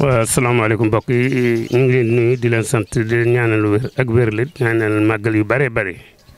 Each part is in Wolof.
waaw asalaamaaleykum mbokk yi ñu ngi leen di nuyu di leen sant di leen ñaanal wér ak wér la ñaanal màggal yu bare bare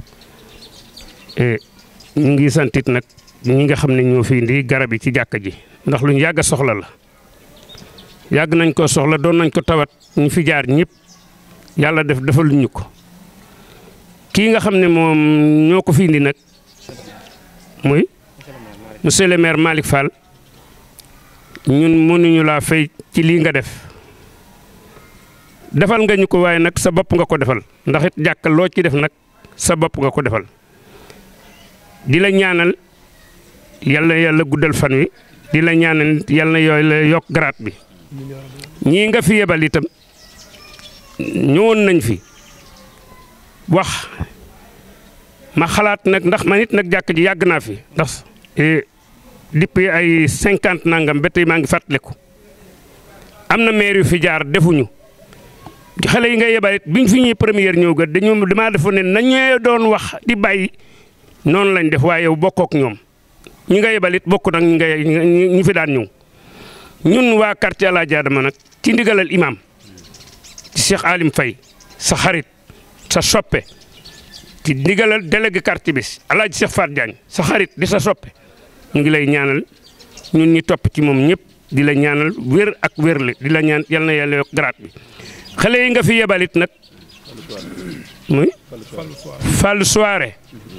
ñu ngi santit nag ñi nga xam ne ñoo fi indi garab yi ci jàkka ji ndax luñ yàgg a soxla la yàgg nañ ko soxla doon nañ ko tawat ñu fi jaar ñëpp yàlla def defaluñ ñu ko kii nga xam ne moom ñoo ko fi indi nag muy monsieur le maire Malick Fall ñun mënuñu laa fay ci lii nga def defal nga ñu ko waaye nag sa bopp nga ko defal ndax it jàkka loo ci def nag sa bopp nga ko defal di la ñaanal yàlla yàlla guddal fan wi di la ñaanal yàlla yooyu la yokk garaat bi ñii nga fi yebal itam ñëwoon nañ fi wax ma xalaat nag ndax man it nag jàkk ji yàgg naa fi ndax depuis ay cinquante nangam ba tey maa ngi fàttaliku am na maire yu fi jaar defuñu xale yi nga yebal it biñ fi ñuy première ñëw ga dañu damaa defoon ne nañu doon wax di bàyyi noonu lañ def waaye yow bokkook ñoom ñi nga yebal it bokk nag ñi nga ñi fi daan ñëw ñun waa quartier El Hadj Adama nag ci ndigalal imam ci Cheikh Alim Faye sa xarit sa soppe ci ndigalal délégué quartier bi El Hadj Cheikh Fat Diagne sa xarit di sa soppe ñu ngi lay ñaanal ñun ñi topp ci moom ñëpp di la ñaanal wér ak wérle di la ñaan yal na yàlla yokk garaat bi xale yi nga fi yebalit nag muy Fallou Soare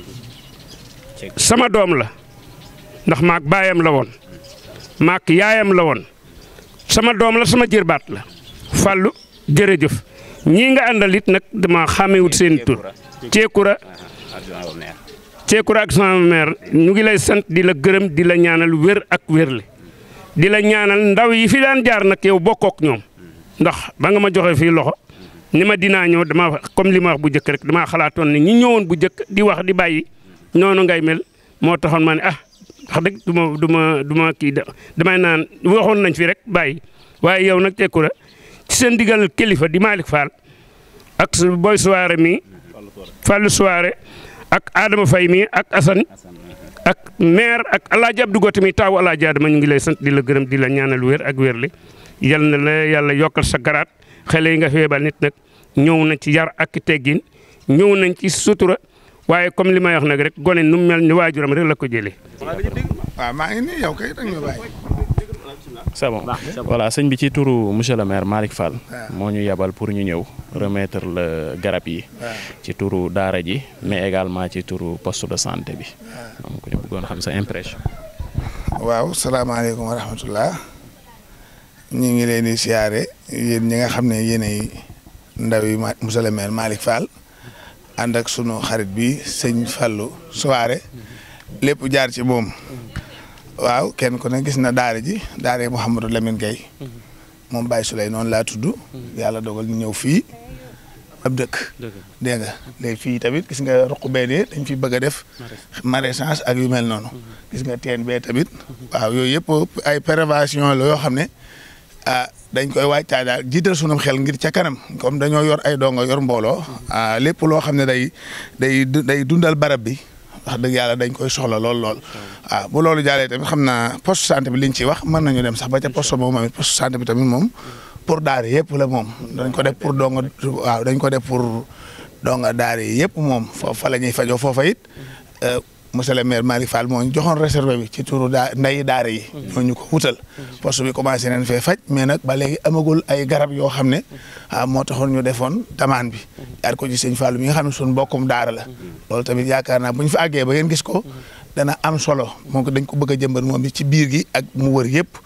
sama doom la ndax maak baayam la woon maak yaayam la woon sama doom la sama jërbaat la Fallou jërëjëf ñii nga àndal it nag dama xàmmewut seen tur ceekura ceekura ak sama mère ñu ngi lay sant di la gërëm di la ñaanal wér ak wérle di la ñaanal ndaw yi fi daan jaar nag yow bokkook ñoom ndax ba nga ma joxe fii loxo ni ma dinaa ñëw dama comme li ma wax bu njëkk rek damaa xalaatoon ne ñi ñëwoon bu njëkk di wax di bàyyi noonu ngay mel moo taxoon ma ne ah wax dëgg du ma du ma du ma kii damay naan waxoon nañ fi rek bàyyi waaye yow nag ceekura ci seen digal kilifa di Malick Fall ak boy soirée mi Fallou soirée ak Adama Faye mi ak Assane ak maire ak El Hadj Abdou Gote mi taawu El Hadj Adama ñu ngi lay sant di la gërëm di la ñaanal wér ak wér li yal na la yàlla yokkal sa garaat xale yi nga feebal nit nag ñëw nañ ci yar ak teggin ñëw nañ ci sutura waaye comme li may wax nag rek gone nu mu mel ni waajuram rek la ko jëlee. waaw maa ngi nii yow kay da nga bàyyi. c'est bon voilà sëñ bi ci turu monsieur le maire Malick Fall. moo ñu yebal pour ñu ñëw remettre le garab yi. ci turu daara ji mais également ci turu poste de santé bi. donc ñu bëggoon xam sa impression. waaw salaamaaleykum wa rahmatullah ñu ngi leen di siyaare yéen ñi nga xam ne yéenay ndaw yi monsieur le maire Malick Fall ànd ak sunu xarit bi sëñ Fallou Souare lépp jaar ci moom. waaw kenn ku ne gis na daara ji daara Mouhamadou Lamine Gueye moom Baye Souley noonu laa tudd yàlla dogal ñu ñëw fii ab dëkk dégg nga léegi fii tamit gis nga ruq bee nii dañ fi bëgg a def maraîchage ak yu mel noonu gis nga teen bee tamit waaw yooyu yëpp ay prévention la yoo xam ne ah dañ koy waajtaay daal jiital sunum xel ngir ca kanam comme dañoo yor ay dongo yor mbooloo ah lépp loo xam ne day day day dundal barab bi wax dëgg yàlla dañ koy soxla lool lool waaw bu loolu jàllee tamit xam naa poste santé bi liñ ci wax mën nañu dem sax ba ca poste moom tamit poste santé bi tamit moom pour daara yëpp la moom dañ ko def pour donga waaw dañ ko def pour donga daara yi yëpp moom foofu fa la ñuy fajoo foofa it monsieur le maire Malick Fall moo ñu joxoon réservé bi ci turu daa ndeyi daara yi ñoo ñu ko wutal poste bi commencé nañ fee faj mais nag ba léegi amagul ay garab yoo xam ne ah moo taxoon ñu defoon tamaan bi yaar ko ci sëñ Fall mi nga xam ne suñu mbokkum daara la loolu tamit yaakaar naa bu ñu fa àggee ba ngeen gis ko dana am solo moom dañ ko bëgg a jëmbat moom bi ci biir gi ak mu wër yëpp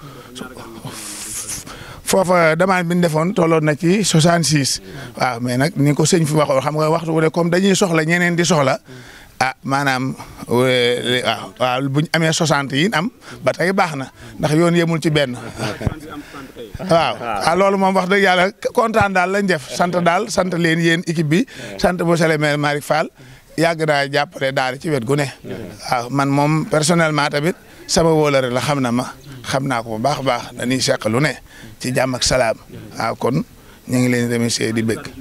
foofa demande bi ñu defoon tolloon na ci 66 waaw mais nag ni ko sëñ fi waxoon xam nga waxtu wu ne comme dañuy soxla ñeneen di soxla ah maanaam waaw waaw bu ñu amee 60 yi am ba tey baax na ndax yoon yemul ci benn waaw ah loolu moom wax dëgg yàlla kontaan daal lañ def sant daal sant leen yéen équipe bi sant monsieur le maire Malick Fall yàgg naa jàppale daara ci wet gu ne waaw man moom personnellement tamit sama wóolare la xam na ma xam naa ko bu baax a baax dañuy seq lu ne ci jàmm ak salaam waaw kon ñu ngi leen remercier di bëgg.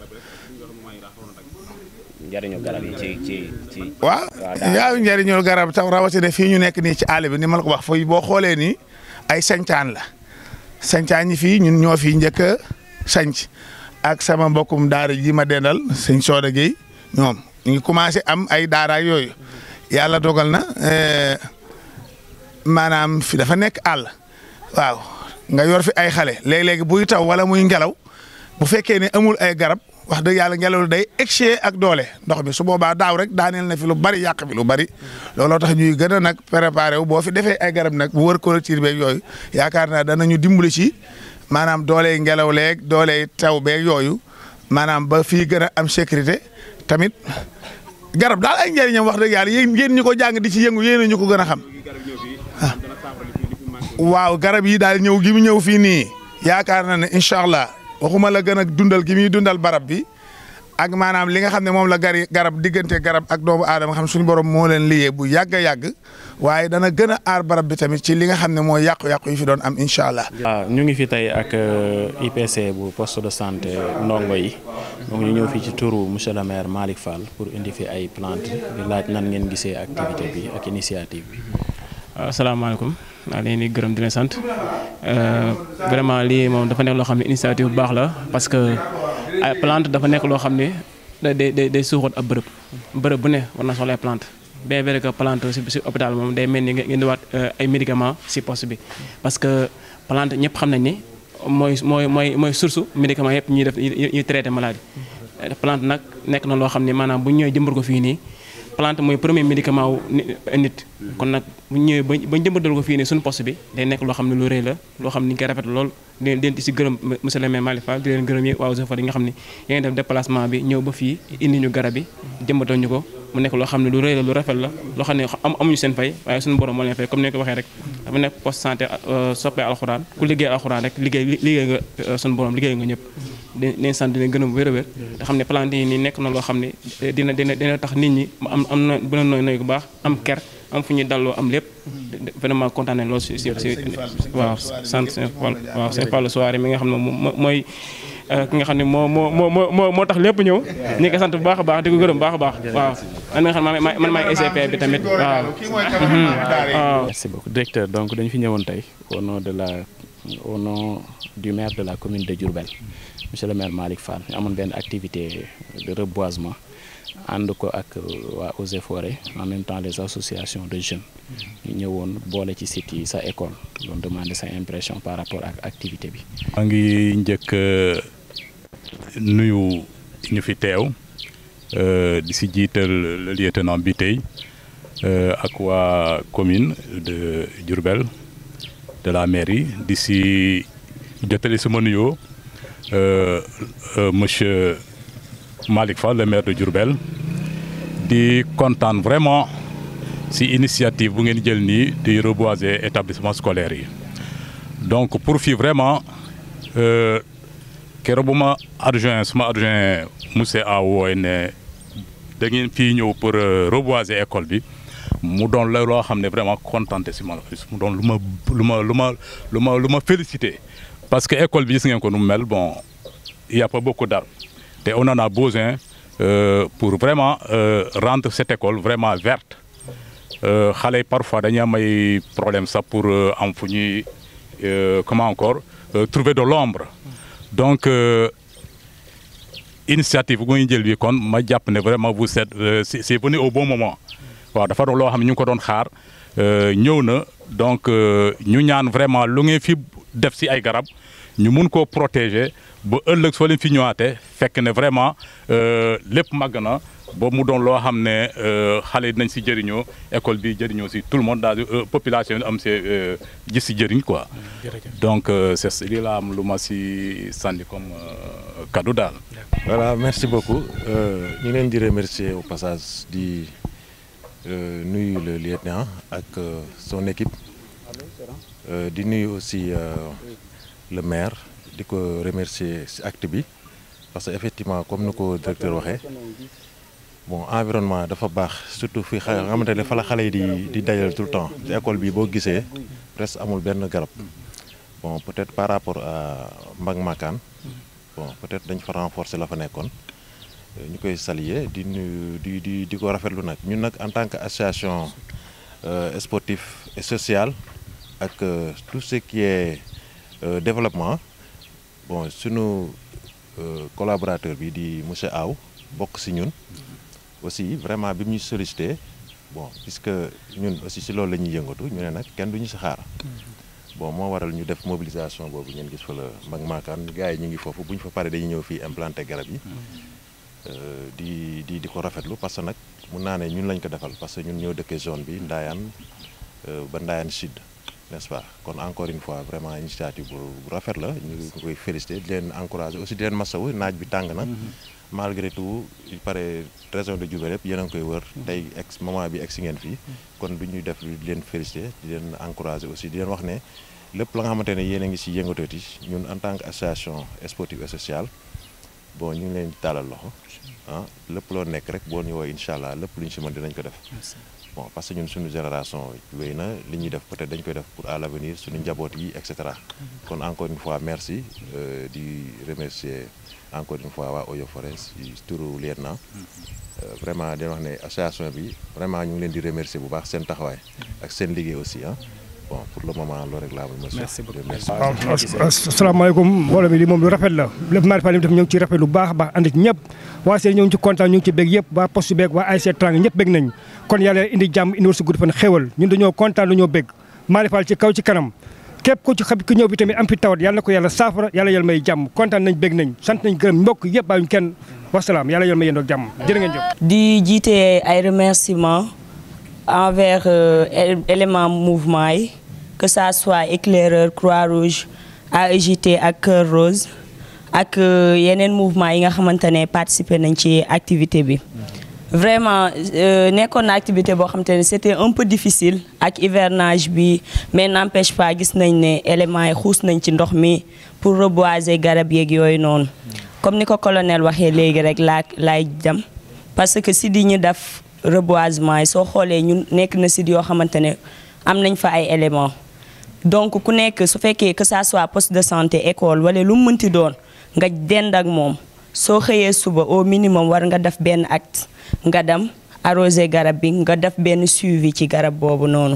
njëriñu garab yi ci ci ci. waaw yaa njëriñu garab taw rawatina fii ñu nekk nii ci àll bi ni ma la ko wax fooy boo xoolee nii ay sañtaan la sañcaa ñi fii ñun ñoo fi njëkk a sañc ak sama mbokkum daara ji ma dendal sëñ Sooda Gueye ñoom ñu ngi commencé am ay daara ak yooyu yàlla dogal na maanaam fi dafa nekk àll waaw nga yor fi ay xale léeg-léegi buy taw wala muy ngelaw bu fekkee ne amul ay garab wax dëgg yàlla ngelaw day excès ak doole ndox mi su boobaa daaw rek daaneel na fi lu bari yàq fi lu bari looloo tax ñuy gën a nag préparé wu boo fi defee ay garab nag bu wër clôture beeg yooyu yaakaar naa danañu dimbali ci maanaam dooley ngelaw leeg dooley taw beeg yooyu maanaam ba fii gën a am sécurité tamit garab daal ay njëriñam wax dëgg yàlla yéen yéen ñu ko jàng di ci yëngu yéen ñu ko gën a xam waaw garab yi daal ñëw gi mu ñëw fii nii yaakaar na ne incha allah waxuma la gën a dundal gi muy dundal barab bi ak maanaam li nga xam ne moom la gari garab diggante garab ak doomu aadama xam suñu borom moo leen liyee bu yàgg a yàgg waaye dana gën a aar barab bi tamit ci li nga xam ne mooy yàqu-yàqu yi fi doon am incha allah. waaw ñu ngi fi tey ak IPC bu poste de santé ndongo yi donc ñu ñëw fii ci turu monsieur le maire Malick Fall pour indi fi ay plante di laaj nan ngeen gisee activité bi ak initiative bi. waaw asalaamaaleykum maa leen di gërëm di leen sant vraiment lii moom dafa nekk loo xam ne initiative bu baax la parce que ay plante dafa nekk loo xam ne day day day suuxat ab bërëb bërëb bu ne war na soxla ay plante bien vrai que plante si si hôpital moom day mel ni nga indiwaat ay médicaments si poste bi parce que plante ñëpp xam nañ ni mooy mooy mooy mooy source médicament yëpp ñuy def ñuy traité maladie plante nag nekk na loo xam ne maanaam bu ñu ñëwee jëmbat ko fii nii plante mooy premier médicament wu nit kon nag bu ñu ñëwee ba ba jëmbatal ko fii nii suñu poste bi day nekk loo xam ne lu rëy la loo xam ne ni ñu koy rafet lool di leen di si gërëm monsieur le maire Malick Fall di leen gërëm yi waa Eaux et Forêts yi nga xam ne yaa ngi def déplacement bi ñëw ba fii indi ñu garab yi jëmbatal ñu ko mu nekk loo xam ne lu rëy la lu rafet la loo xam ne am amuñu seen fay waaye suñu borom moo leen fay comme ni ko waxee rek dafa nekk poste santé soppee alxuraan ku liggéey alxuraan rek liggéey liggéey nga suñu borom liggéey nga ñëpp di leen sant di leen gërëm wér a wér te xam ne plante yi nii nekk na loo xam ne dina dina dina tax nit ñi am am na bu la nooy nooy bu baax am ker am fu ñuy dalloo am lépp vraiment kontaan nañ lool si si si waaw sant seen Fall waaw seen Fall soirée mi nga xam ne moom mooy ki nga xam ne moo moo moo moo moo tax lépp ñëw ñu ngi sant bu baax a baax di ko gërëm bu baax a baax waaw man mi nga xam ne man maay ECP bi tamit waaw waaw merci beaucoup directeur donc dañu fi ñëwoon tey au nom de la au nom du maire de la commune de Diourbel monsieur le maire Malick Fall ñu amoon benn activité de reboisement ànd ko ak waa Eaux et Forêts en même temps les associations de jeunes ñu ñëwoon boole ci site yi sa école doon demander sa impression par rapport ak activité bi. maa ngi njëkk nuyu ñu fi teew di si jiital le lieutenant bi tey ak waa commune de Diourbel de la mairie di si jotali sama nuyoo monsieur Malick Fall le maire de Diourbel di kontaan vraiment si initiative bu ngeen jël nii di reboiser établissement scolaire yi donc pour fii vraiment keroog bu ma adjoint suma adjoint monsieur a wooy ne da ngeen fii ñëw pour reboiser école bi mu doon la loo xam ne vraiment kontaante si ma mu doon lu ma lu ma lu ma lu ma lu ma félicité parce que école bi gis ngeen ko nu mu mel bon il y a pas beaucoup d'arbres te on en a besoin euh, pour vraiment euh, rendre cette école vraiment verte xale yi parfois dañuy am ay problème sax pour am fu ñuy comment encore trouver de l'ombre donc initiative bu ñu jël bi kon ma jàpp ne vraiment vous êtes c'est venu au bon moment waaw dafa doon loo xam ne ñu ngi ko doon xaar ñëw na donc ñu ñaan vraiment lu ngeen fi def si ay garab ñu mun koo protéger ba ëllëg soo leen fi ñëwaatee fekk ne vraiment lépp màgg na ba mu doon loo xam ne xale yi dinañ si jëriñoo école bi jëriñoo si tout le monde daal population bi am see gis si jëriñ quoi. donc c'est lii laa am lu ma si sànni comme cadeau daal. voilà merci beaucoup ñu leen di remercier au passage di nuyu le lieutenant ak son équipe di nuyu aussi le maire. di ko remercier ci acte bi parce que effectivement comme ni ko directeur waxee bon environnement dafa baax surtout fi xa xamante ne fa la xale yi di di dajal tout le temps ci école bi boo gisee presque amul benn garab bon peut-être par rapport à Mbang Makaan bon peut-être dañ fa renforcer la fa nekkoon ñu koy saluer di nuyu di di di ko rafetlu nag ñun nag en tant que association sportive et sociale ak tout ce qui est développement bon sunu collaborateur bi di monsieur Aw bokk si ñun aussi vraiment bi mu ñu sollicité bon puisque ñun aussi si loolu la ñuy yëngatu ñu ne nag kenn du ñu si xaar bon moo waral ñu def mobilisation boobu ngeen gis fa la mag maakaan gars yi ñu ngi foofu bu ñu fa pare dañuy ñëw fii implanté garab yi di di di ko rafetlu parce que nag mun naa ne ñun lañ ko defal parce que ñun ñoo dëkkee zone bi Ndayane ba Ndayane sud n'est-ce pas kon encore une fois vraiment initiative bu rafet la ñu koy félicité di leen encouragé aussi di leen masawu naaj bi tàng na malgré tout il paraît région de Diourbel yëpp yéen a ngi koy wër tey ex moment bi ex si ngeen fii kon du ñuy def di leen félicité di leen encouragé aussi di leen wax ne lépp la nga xamante ne yéen a ngi si yëngatooti ñun en tant que association sportive et sociale bon ñu ngi leen di taalal loxo ah lépp loo nekk rek boo ñu woowee incha allah lépp lu ñu si mën dinañ ko def bon parce que ñun suñu génération wéy na li ñuy def peut-être dañ koy def pour à l'avenir suñu njaboot yi et cetera kon encore une fois merci di remercier encore une fois waa Oyo Forest si turu lieutenant vraiment di wax ne association bi vraiment ñu ngi leen di remercier bu baax seen taxawaay ak seen liggéey aussi ah bon pour le moment loolu rek laa am. merci beaucoup merci. waaw asalaamaaleykum mbooloo mi li moom lu rafet la lépp Malick Fall li mu def ñoo ngi ci rafet lu baax a baax ànd ci ñëpp waa seen ñoo ngi ci kontaan ñu ngi ci bég yëpp waa poste beeg waa ASC Trang ñëpp bég nañ kon yàlla indi jàmm indi wërsëg gudd fan xéwal ñun dañoo kontaan dañoo bég Malick Fall ci kaw ci kanam képp ku ci xam ku ñëw bi tamit am fi tawat yàlla na ko yàlla saafara yàlla yàlla may jàmm kontaan nañ bég nañ sant nañ gërëm mbokk yëpp bàyyiñ kenn wasalaam yàlla yàlla may yéen ak jàmm jërë ngeen jëf di jiite ay remerciements envers élément mouvement yi que ça soit éclaireur Croix-Rouge AEJT ak Cœur Rose ak yeneen mouvement yi nga xamante ne participer nañ ci activité bi vraiment nekkoon na activité boo xamante ne c'était un peu difficile ak hivernage bi mais n'empêche pas gis nañ ne éléments yi xuus nañ ci ndox mi pour reboiser garab yeeg yooyu noonu comme ni ko colonel waxee léegi rek laa laay dem parce que si di ñu def reboisement yi soo xoolee ñun nekk na si yoo xamante ne am nañ fa ay éléments donc ku nekk su fekkee que ça soit poste de santé école wala lu mu mënti doon nga dend ak moom soo xëyee suba au minimum war nga def benn acte nga dem arroser garab bi nga def benn suivi ci garab boobu noonu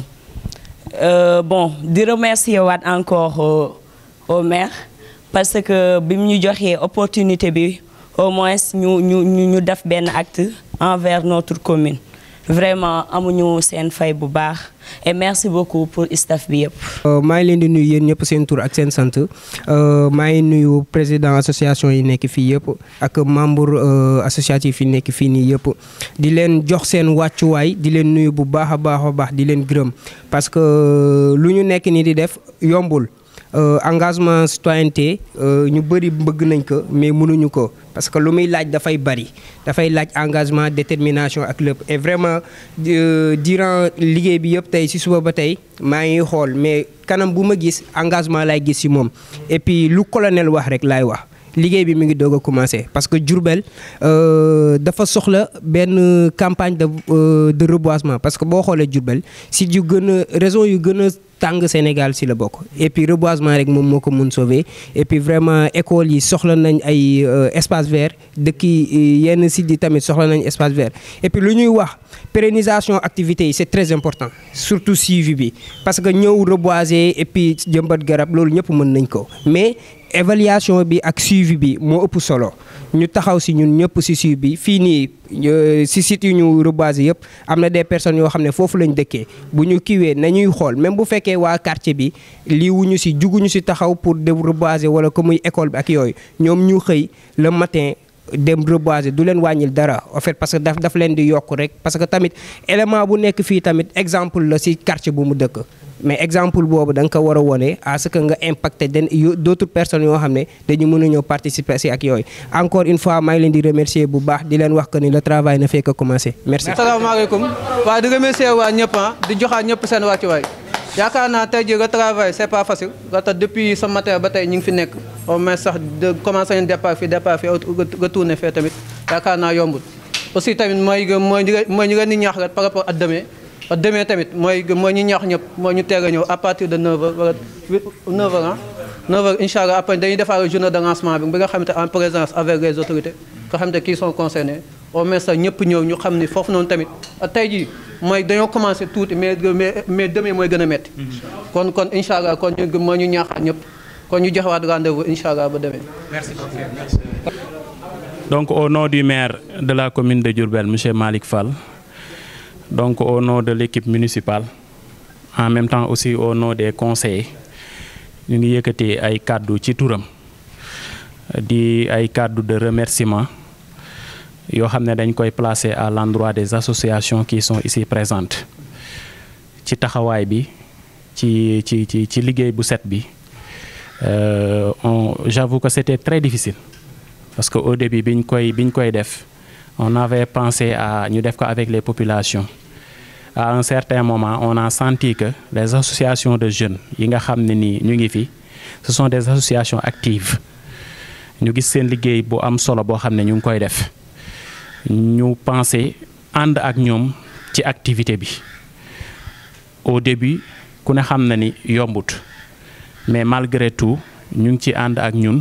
bon di remercier waat encore au maire parce que bi mu ñu joxee opportunité bi au moins ñu ñu ñu def benn acte envers notre commune vraiment amuñu seen fay bu baax et merci beaucoup pour staff bi yëpp. maa ngi leen di nuyu yéen ñëpp seen tur ak seen sant maa ngi nuyu président association yi nekk fii yëpp ak membre associatif yi nekk fii nii yëpp di leen jox seen wàccuwaay di leen nuyu bu baax a baax a baax di leen gërëm parce que lu ñu nekk nii di def yombul. engagement citoyenneté ñu bëri bëgg nañ ko mais mënuñu ko parce que lu muy laaj dafay bari dafay laaj engagement détermination ak lépp et vraiment durant liggéey bi yëpp tey ci suba ba tey maa ngi xool mais kanam bu ma gis engagement laay gis ci moom et puis lu colonel wax rek laay wax liggéey bi mi ngi doog a commencer parce que Diourbel dafa soxla benn campagne de de reboisement parce que boo xoolee Diourbel si yu gën a raison yu gën a tàng Sénégal si la bokk et puis reboisement rek moom moo ko mun sauver et puis vraiment école yi soxla nañ ay espace vert dëkk yi yenn sites yi tamit soxla nañ espace vert et puis lu ñuy wax pérennisation activités yi c'est très important surtout suivi bi parce que ñëw reboiser et puis jëmbat garab loolu ñëpp mën nañ ko mais évaluation bi ak suivi bi moo ëpp solo ñu taxaw si ñun ñëpp si suivi bi fii nii si site yu ñu reboiser yëpp am na des personnes yoo xam ne foofu lañ dëkkee bu ñu kiiwee nañuy xool même bu fekkee waa quartier bi lii wuñu si juguñu si taxaw pour de reboiser wala ko muy école bi ak yooyu ñoom ñu xëy le matin dem reboiser du leen wàññil dara en fait parce que daf daf leen di yokk rek parce que tamit élément bu nekk fii tamit exemple la si quartier bu mu dëkk mais exemple boobu da nga ko war a wone à ce que nga impacté den d'autres personnes yoo xam ne dañu mën a ñëw participer si ak yooyu encore une fois maa ngi leen di remercier bu baax di leen wax que ni le travail ne fait que commencer merci. asalaamaaleykum waaw di remercier waa ñëpp ah di joxaat ñëpp seen wàccuwaay yaakaar naa tey jii le travail c'est pas facile nga tax depuis ce matin ba tey ñu ngi fi nekk au moins sax de commencé nañ départ fii départ fii retourné fee tamit yaakaar naa yombul aussi tamit mooy mooy mooy ñu leen di ñaax rek par rapport ak demain ak demain tamit mooy mooy ñu ñaax ñëpp mooy ñu teel a ñëw à partir de 9h wala 9h ah 9h incha allah après dañuy defaat journée de lancement bi bi nga xamante en présence avec les autorités nga xamante qui sont concernés au moins sax ñëpp ñëw ñu xam ni foofu noonu tamit tey jii mooy dañoo commencé tuuti mais mais mais demain mooy gën a métti. kon kon incha allah kon ñu moo ñu ñaaxaat ñëpp kon ñu joxewaat rendez-vous incha allah ba demee. merci donc au nom du maire de la commune de Diourbel monsieur Malick Fall donc au nom de l'équipe municipale en même temps aussi au nom des conseillers ñu ngi yëkkati ay kàddu ci turam di ay kàddu de remerciement yoo xam ne dañ koy placer à l'endroit des associations qui sont ici présentes ci taxawaay bi ci ci ci ci liggéey bu set bi on j'avoue que c'était très difficile parce que au début biñ koy biñ koy def on avait pensé à ñu def ko avec les populations à un certain moment on a senti que les associations de jeunes yi nga xam ne nii ñu ngi fi ce sont des associations actives ñu gis seen liggéey bu am solo boo xam ne ñu ngi koy def ñu pensé ànd ak ñoom ci activité bi au début ku ne xam na ni yombut mais malgré tout ñu ngi ci ànd ak ñun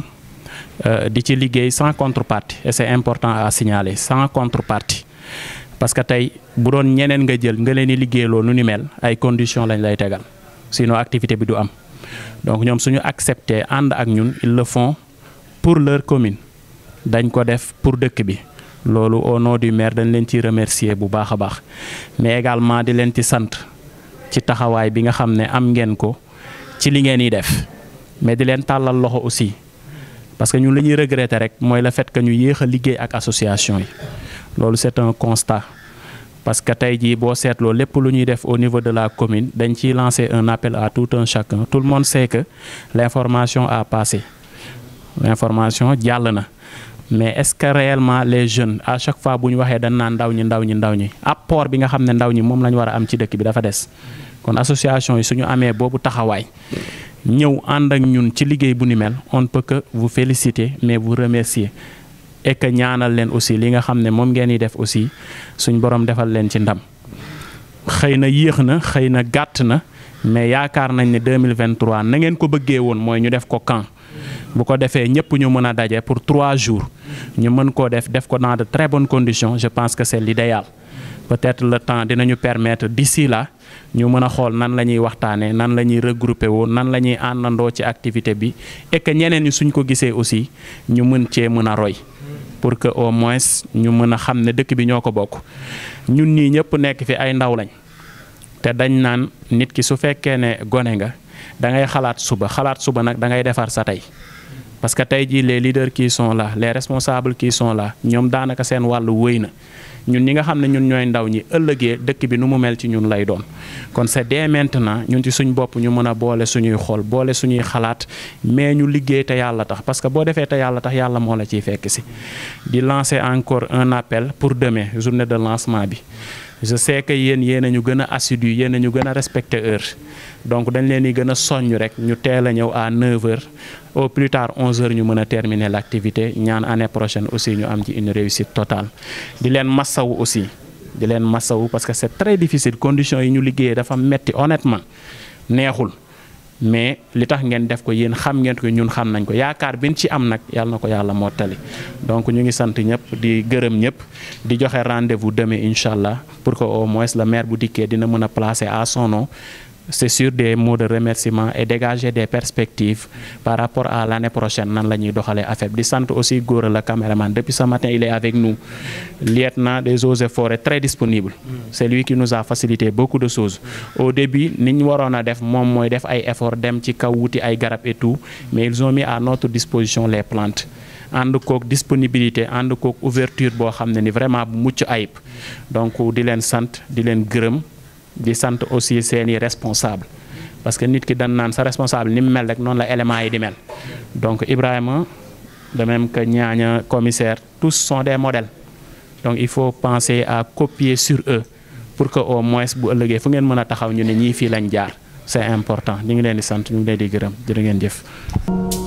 di ci liggéey sans contrepartie et c'est important à signaler sans contrepartie parce que tey bu doon ñeneen nga jël nga leen di liggéeyloo nu ni mel ay conditions lañ lay tegal sinon activité bi du am donc ñoom suñu accepter ànd ak ñun ils le font pour leur commune dañ ko def pour dëkk bi loolu au nom du maire dañ leen ci remercier bu baax a baax mais également di leen ci sant ci taxawaay bi nga xam ne am ngeen ko ci li ngeen di def mais di leen tàllal loxo aussi parce que ñun li ñuy regretter rek mooy le fait que ñu yéex a liggéey ak association yi loolu c'est un constat parce que tey jii boo seetloo lépp lu ñuy def au niveau de la commune dañ ciy lancer un appel à tout un chacun tout le monde sait que l'information a passé l'information jàll na mais est-ce que réellement les jeunes à chaque fois bu ñu waxee dañ naan ndaw ñi ndaw ñi ndaw ñi apport bi nga xam ne ndaw ñi moom la ñu war a am ci dëkk bi dafa des kon association yi suñu amee boobu taxawaay ñëw ànd ak ñun ci liggéey bu ni mel on ne peut que vous féliciter mais vous remercier et que ñaanal leen aussi li nga xam ne moom ngeen di def aussi suñ borom defal leen ci ndam xëy na yéex na xëy na gàtt na mais yaakaar nañ ne 2023 na ngeen ko bëggee woon mooy ñu def ko camp bu ko defee ñëpp ñu mën a daje pour trois jours ñu mën koo def def ko dans de très bonnes conditions je pense que c'est l'idéal peut-être le temps dinañu permettre d'ici là ñu mën a xool nan la ñuy waxtaanee nan la ñuy regrouper woo nan la ñuy àndandoo ci activité bi et que ñeneen ñi suñ ko gisee aussi ñu mën cee mën a roy pour que au moins ñu mën a xam ne dëkk bi ñoo ko bokk ñun ñii ñëpp nekk fi ay ndaw lañ te dañ naan nit ki su fekkee ne gone nga da ngay xalaat suba xalaat suba nag da ngay defar sa tey parce que tey jii les leaders qui sont là les responsables qui sont là ñoom daanaka seen wàllu wëy na ñun ñi nga xam ne ñun ñooy ndaw ñi ëllëgee dëkk bi nu mu mel ci ñun lay doon kon c'est dès maintenant ñun ci suñ bopp ñu mën a boole suñuy xol boole suñuy xalaat mais ñu liggéey te yàlla tax parce que boo defee te yàlla tax yàlla moo la ciy fekk si di lancer encore un appel pour demain journée de lancement bi je sais que yéen yéen a ñu gën a assidu yéen a ñu gën a respecter heure donc dañ leen di gën a soññ rek ñu teel a ñëw à 9h au plus tard 11h ñu mën a terminer l'activité ñaan année prochaine aussi ñu am ci une réussite totale di leen massawu aussi di leen massawu parce que c'est très difficile conditions yi ñu liggéeyee dafa metti honnêtement neexul mais li tax ngeen def ko yéen xam ngeen ko ñun xam nañ ko yaakaar bin ci am nag yàlla na ko yàlla mottali donc ñu ngi sant ñëpp di gërëm ñëpp di joxe rendez-vous demain incha allah pour que au moins le maire bu dikkee dina mën a placer à son nom c'est sur des mots de remerciement et dégager des perspectives par rapport à l'année prochaine nan la ñuy doxalee affaire bi di sant aussi Gora le caméraman depuis ce matin il est avec nous lieutenant des eaux et forêts très disponible c'est lui qui nous a facilité beaucoup de choses au début ni ñu waroon a def moom mooy def ay efforts dem ci kaw wuti ay garab et tout mais ils ont mis à notre disposition les plantes ànd kook disponibilité ànd kook ouverture boo xam ne ni vraiment bu mucc ayib donc di leen sant di leen gërëm di sant aussi seeni responsable parce que nit ki dañ naan sa responsable ni mu mel rek noonu la éléments yi di mel donc Ibrahima de même que ñaaña commissaire tous sont des modèles donc il faut penser à copier sur eux pour que au moins bu ëllëgee fu ngeen mën a taxaw ñu ne ñii fii lañ jaar c'est important ñu ngi leen di sant ñu ngi leen di gërëm jërë ngeen jëf